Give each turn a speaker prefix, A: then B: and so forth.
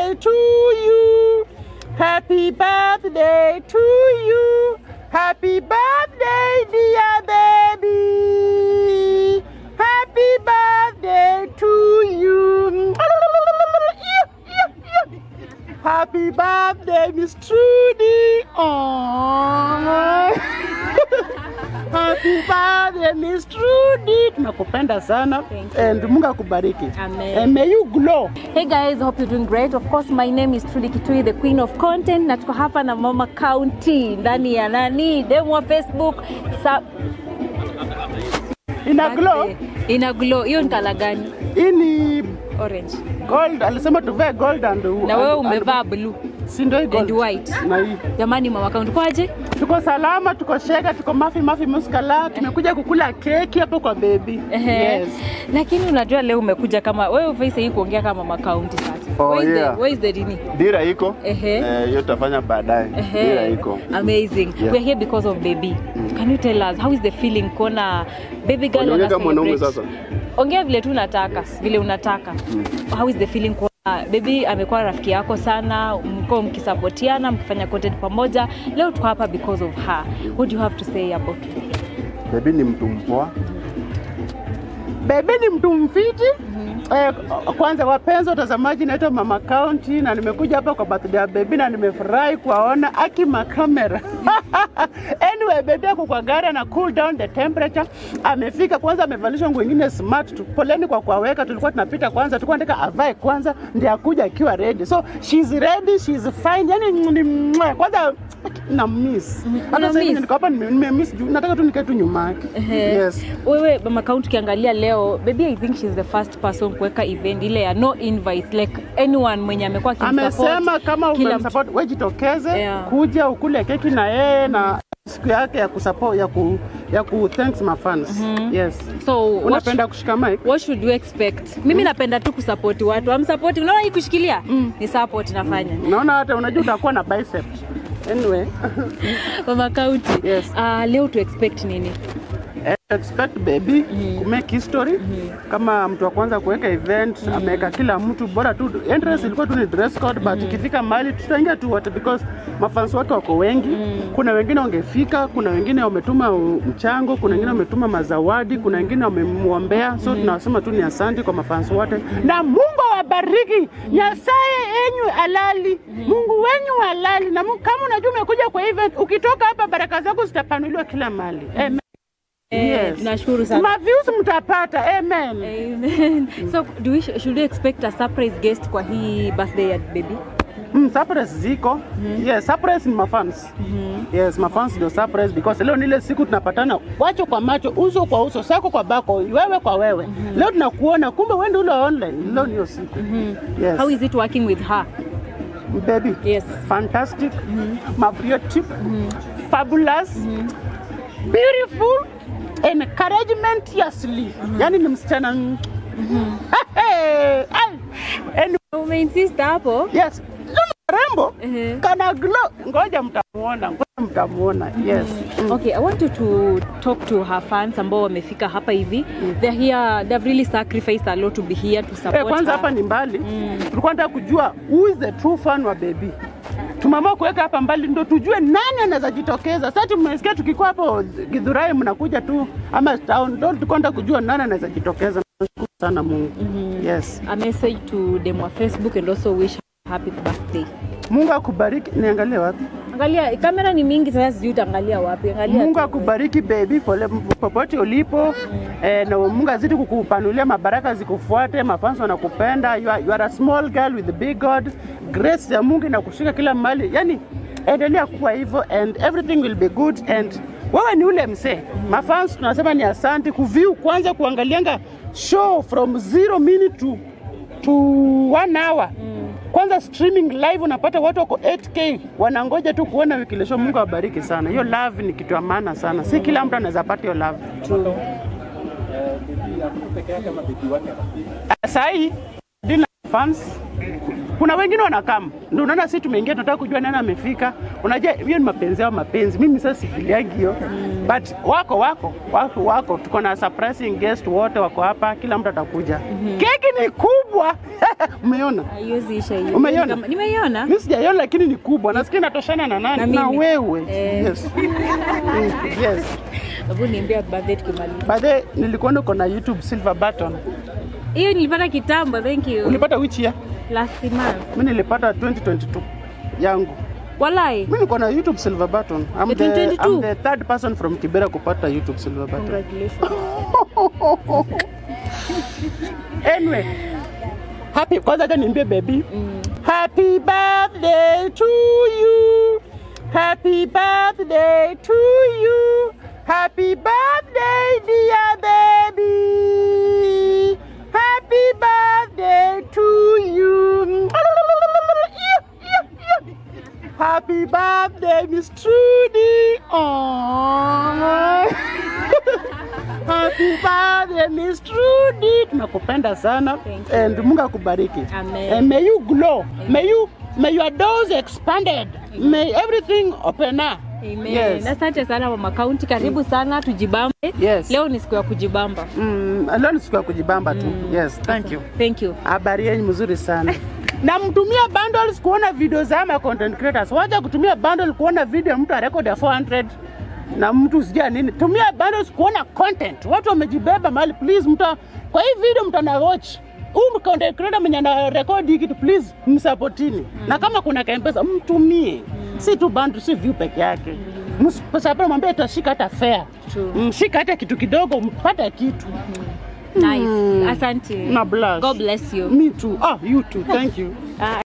A: birthday to you. Happy birthday to you. Happy birthday, dear baby. Happy birthday to you. Happy birthday, Miss Trudy. Aww. Happy birthday, Miss Trudy. Tunakupenda sana.
B: Thank you.
A: And Mungu akubariki.
B: Amen.
A: And may you glow.
B: Hey guys, hope you're doing great. Of course, my name is Trudy Kitui, the queen of content, na tuko hapa na Mama County ndani ya nani demo wa Facebook Sa
A: Ina glow.
B: ina glow. Hiyo ni kala gani?
A: Hii ni
B: Orange.
A: gold. Alisema tuvae gold and
B: Na wewe umevaa blue
A: si ndio hii gold.
B: and white.
A: Na hii.
B: Jamani, Mama County kwaje?
A: Tuko salama, tuko shega, tuko mafi mafi muskala. Tumekuja kukula keki hapo kwa baby.
B: Ehe.
A: Yes.
B: Lakini unajua leo umekuja kama wewe face hii kuongea kama Mama County sasa.
C: Oh,
B: where is
C: yeah.
B: the where is the nini?
C: Dira iko
B: Ehe.
C: eh, hiyo tutafanya baadaye.
B: Ehe.
C: Dira iko
B: Amazing.
C: Yeah.
B: We're here because of baby. Can you tell us how is the feeling kuona baby girl
C: Unaongea
B: ana
C: kama mwanaume
B: celebrate?
C: sasa.
B: Ongea vile tu unataka, vile unataka. How is the feeling kuona baby amekuwa rafiki yako sana, mko mkisapotiana, mkifanya content pamoja. Leo tuko hapa because of her. What do you have to say about it?
C: Baby ni mtu mpoa.
A: Bebe ni mtu mfiti. Eh, kwanza wapenzi watazamaji, naitwa Mama County na nimekuja hapa kwa birthday ya baby na nimefurahi kuwaona aki makamera. anyway, baby ako kwa gari na cool down the temperature. Amefika kwanza, amevalishwa nguo nyingine smart tu. Poleni kwa kuwaweka, tulikuwa tunapita kwanza, tulikuwa nataka avae kwanza ndio akuja akiwa ready. So she's ready, she's fine. Yani ni mwah. kwanza na miss. Hata
B: Una
A: sasa hivi
B: miss?
A: niko hapa nime nime miss juu nataka tu nikae tu nyuma yake.
B: Ehe.
A: Yes.
B: Wewe Mama County ukiangalia leo, baby I think she's the first person kuweka event ile ya no invite like anyone mwenye amekuwa akimsupport.
A: amesema kama
B: kila
A: umemsupport wewe jitokeze
B: Yeah.
A: kuja ukule keki na yeye na siku yake ya kusupport ya ku ya ku thanks my fans yes
B: So what,
A: unapenda kushika mic
B: what should we expect? Mimi napenda tu kusupport watu. I'm support. Unaona hii kushikilia? Ni support nafanya.
A: naona hata unajua utakuwa na bicep anyway
B: Mama County.
A: Yes.
B: Uh, leo tu expect nini?
A: eh, expect baby ku make history kama mtu wa kwanza kuweka event ameweka kila mtu bora tu entrance ilikuwa tu ni dress code but ikifika mahali tutaingia tu wote because mafans wake wako wengi kuna wengine wangefika kuna wengine wametuma u- mchango kuna wengine wametuma mazawadi kuna wengine wamemwombea so tunasema tu ni asante kwa mafans wote na Mungu awabariki nyasaye enyu halali Mungu wenyu halali na Mungu, kama unajua umekuja kwa event ukitoka hapa baraka zako zitapanuliwa kila mahali Amen.
B: Eh,
A: Yes.
B: Nashukuru sana.
A: Maviews mtapata. Amen.
B: Amen. So do we, should we expect a surprise guest kwa hii birthday ya baby?
A: Mm, surprise ziko. Yes, surprise ni mafans. Yes, mafans ndio surprise because leo ni ile siku tunapatana macho kwa macho, uso kwa uso, sako kwa bako, wewe kwa wewe. Leo tunakuona kumbe wewe ndio ule online. Leo niyo siku. Yes.
B: How is it working with her?
A: baby?
B: Yes.
A: Fantastic. Mabriotic. Fabulous. Beautiful. Encouragement yasli. Yaani ni msichana. mm. Hey, ay. Anyway,
B: Umeinsist hapo?
A: Yes. Rembo
B: Ehe.
A: kana glow. Ngoja mtamuona, ngoja mtamuona. Yes. Mm.
B: Okay, I want you to talk to her fans ambao wamefika hapa hivi. They're here, they've really sacrificed a lot to be here to support
A: Eh, kwanza
B: her.
A: hapa ni mbali. Tulikuwa nataka kujua who is the true fan wa baby. Tumeamua kuweka hapa mbali ndo tujue nani anaweza jitokeza. Sasa tumesikia tukikuwa hapo Githurai mnakuja tu ama town, ndo tulikuwa nataka kujua nani anaweza jitokeza. Nashukuru sana Mungu. Yes.
B: A message to them wa Facebook and also wish her happy birthday.
A: Mungu akubariki. Niangalie wapi?
B: Angalia, kamera ni mingi sasa sijui utaangalia wapi. Angalia.
A: Mungu
B: tu.
A: akubariki baby pole popote ulipo eh, na Mungu azidi kukupanulia mabaraka zikufuate, mafans wanakupenda. You are, you are a small girl with a big God. Grace ya Mungu inakushika kila mahali, yani endelea kuwa hivyo and everything will be good and wewe ni ule msee. Mafans tunasema ni asante kuview kwanza, kuangalianga show from zero minute to, to one hour kwanza streaming live unapata watu wako 8k wanangoja tu kuona wiki show. Mungu awabariki sana. Hiyo love ni kitu ya maana sana, si kila mtu anaweza pata hiyo love. Sahii dina fans kuna wengine wanakam, ndio unaona sisi tumeingia, tunataka kujua nani amefika. Unajua hiyo ni mapenzi yao, mapenzi. Mimi sasa sifiliagi hiyo but wako wako wako wako, tuko na surprising guest wote wako hapa, kila mtu atakuja. Keki ni kubwa umeona?
B: Haiwezi isha hiyo.
A: Umeiona?
B: Kama- Nimeiona.
A: Mimi sijaiona lakini ni kubwa, nasikia inatoshana na nani?
B: Na
A: Na,
B: mimi.
A: wewe.
B: Eh.
A: Yes. Mm, yes.
B: Hebu niambia birthday tukimaliza.
A: By the way, nilikuona uko na YouTube silver button.
B: Hiyo nilipata kitambo, thank you.
A: Ulipata which year?
B: Last month.
A: Mimi nilipata 2022 yangu.
B: Walai.
A: Mimi niko na YouTube silver button. I'm
B: Ya
A: the,
B: 2022?
A: I'm the third person from Kibera kupata YouTube silver button.
B: Congratulations.
A: Anyway, happy kwanza acha niambie baby.
B: Mm.
A: Happy birthday to you. Happy birthday to you. Happy birthday dear baby. Happy birthday to you. Happy birthday Miss Trudy. Aww. Happy birthday Miss Trudy. Tunakupenda sana
B: Thank you.
A: and Mungu akubariki.
B: Amen.
A: And may you glow. May you may your doors expanded. May everything open up.
B: Amen.
A: Yes.
B: Asante sana mama kaunti, karibu sana tujibambe.
A: Yes.
B: Leo ni siku ya kujibamba.
A: Mm, leo ni siku ya kujibamba tu. Yes, thank you.
B: Thank you.
A: Habari yenu mzuri sana. na mtumia bundles kuona video za ama content creators. Wacha kutumia bundle kuona video mtu arekod ya 400 na mtu sijua nini. Tumia bundles kuona content. Watu wamejibeba mahali please mtu kwa hii video mtu ana watch huyu content creator mwenye ana record hii kitu please msupportini. Na kama kuna kampesa mtumie. Si tu bundle, si view peke yake. Msapoti mwambie tutashika hata fair.
B: True.
A: Mshika hata kitu kidogo mpate kitu.
B: Nice. Asante.
A: Na blush.
B: God bless you.
A: Me too. Oh, you too. Thank you.
B: Ah,